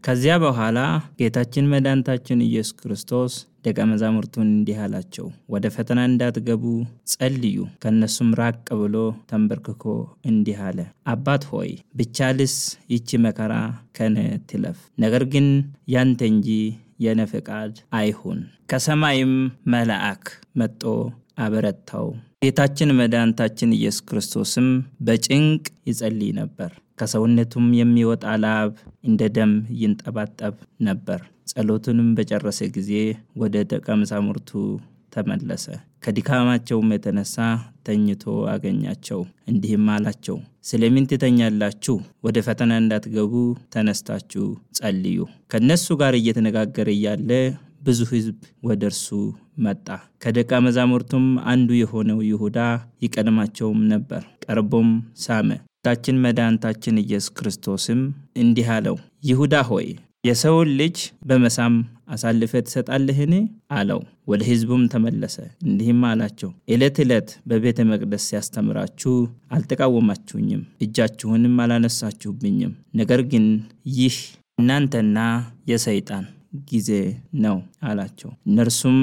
ከዚያ በኋላ ጌታችን መድኃኒታችን ኢየሱስ ክርስቶስ ደቀ መዛሙርቱን እንዲህ አላቸው፣ ወደ ፈተና እንዳትገቡ ጸልዩ። ከእነሱም ራቅ ብሎ ተንበርክኮ እንዲህ አለ፣ አባት ሆይ ብቻልስ ይቺ መከራ ከነ ትለፍ፣ ነገር ግን ያንተ እንጂ የነ ፈቃድ አይሁን። ከሰማይም መልአክ መጦ አበረታው። ጌታችን መድኃኒታችን ኢየሱስ ክርስቶስም በጭንቅ ይጸልይ ነበር። ከሰውነቱም የሚወጣ ላብ እንደ ደም ይንጠባጠብ ነበር። ጸሎቱንም በጨረሰ ጊዜ ወደ ደቀ መዛሙርቱ ተመለሰ። ከድካማቸውም የተነሳ ተኝቶ አገኛቸው። እንዲህም አላቸው፣ ስለምን ትተኛላችሁ? ወደ ፈተና እንዳትገቡ ተነስታችሁ ጸልዩ። ከእነሱ ጋር እየተነጋገረ እያለ ብዙ ሕዝብ ወደ እርሱ መጣ። ከደቀ መዛሙርቱም አንዱ የሆነው ይሁዳ ይቀድማቸውም ነበር። ቀርቦም ሳመ። ጌታችን መድኃኒታችን ኢየሱስ ክርስቶስም እንዲህ አለው፣ ይሁዳ ሆይ የሰውን ልጅ በመሳም አሳልፈ ትሰጣለህን? አለው። ወደ ሕዝቡም ተመለሰ እንዲህም አላቸው፣ ዕለት ዕለት በቤተ መቅደስ ሲያስተምራችሁ አልተቃወማችሁኝም፣ እጃችሁንም አላነሳችሁብኝም። ነገር ግን ይህ እናንተና የሰይጣን ጊዜ ነው አላቸው። እነርሱም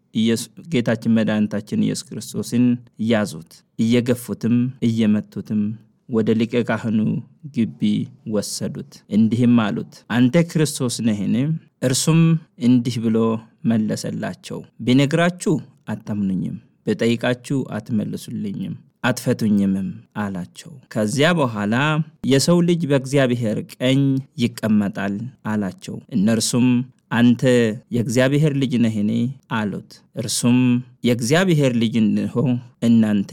ጌታችን መድኃኒታችን ኢየሱስ ክርስቶስን ያዙት፣ እየገፉትም እየመቱትም ወደ ሊቀ ካህኑ ግቢ ወሰዱት። እንዲህም አሉት፣ አንተ ክርስቶስ ነህን? እርሱም እንዲህ ብሎ መለሰላቸው፣ ቢነግራችሁ አታምኑኝም፣ ብጠይቃችሁ አትመልሱልኝም፣ አትፈቱኝምም አላቸው። ከዚያ በኋላ የሰው ልጅ በእግዚአብሔር ቀኝ ይቀመጣል አላቸው። እነርሱም አንተ የእግዚአብሔር ልጅ ነህን? አሉት። እርሱም የእግዚአብሔር ልጅ እንሆ እናንተ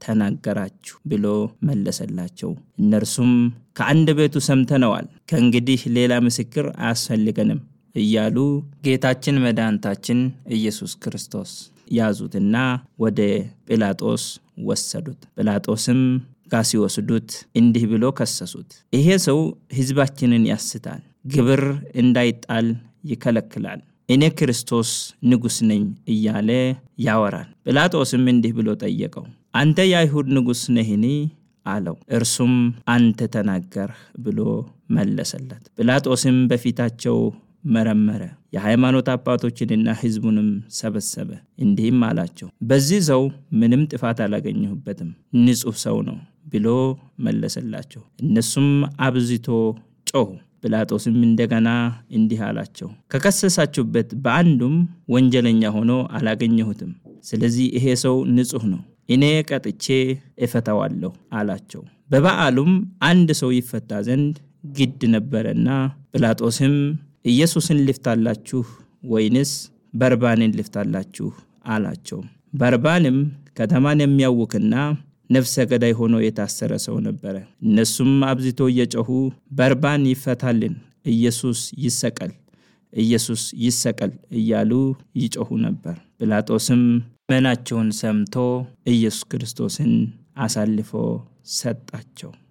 ተናገራችሁ ብሎ መለሰላቸው። እነርሱም ከአንደበቱ ሰምተነዋል፣ ከእንግዲህ ሌላ ምስክር አያስፈልገንም እያሉ ጌታችን መድኃኒታችን ኢየሱስ ክርስቶስ ያዙትና ወደ ጲላጦስ ወሰዱት። ጲላጦስም ጋር ሲወስዱት እንዲህ ብሎ ከሰሱት፣ ይሄ ሰው ሕዝባችንን ያስታል፣ ግብር እንዳይጣል ይከለክላል፣ እኔ ክርስቶስ ንጉሥ ነኝ እያለ ያወራል። ጲላጦስም እንዲህ ብሎ ጠየቀው፣ አንተ የአይሁድ ንጉሥ ነህኒ? አለው። እርሱም አንተ ተናገርህ ብሎ መለሰለት። ጲላጦስም በፊታቸው መረመረ፣ የሃይማኖት አባቶችንና ሕዝቡንም ሰበሰበ፣ እንዲህም አላቸው፣ በዚህ ሰው ምንም ጥፋት አላገኘሁበትም፣ ንጹሕ ሰው ነው ብሎ መለሰላቸው። እነሱም አብዝቶ ጮኹ። ጲላጦስም እንደገና እንዲህ አላቸው፣ ከከሰሳችሁበት በአንዱም ወንጀለኛ ሆኖ አላገኘሁትም። ስለዚህ ይሄ ሰው ንጹሕ ነው፣ እኔ ቀጥቼ እፈታዋለሁ አላቸው። በበዓሉም አንድ ሰው ይፈታ ዘንድ ግድ ነበረና ጲላጦስም ኢየሱስን ልፍታላችሁ ወይንስ በርባንን ልፍታላችሁ አላቸው። በርባንም ከተማን የሚያውክና ነፍሰ ገዳይ ሆኖ የታሰረ ሰው ነበረ። እነሱም አብዝቶ እየጮኹ በርባን ይፈታልን፣ ኢየሱስ ይሰቀል፣ ኢየሱስ ይሰቀል እያሉ ይጮኹ ነበር። ጲላጦስም መናቸውን ሰምቶ ኢየሱስ ክርስቶስን አሳልፎ ሰጣቸው።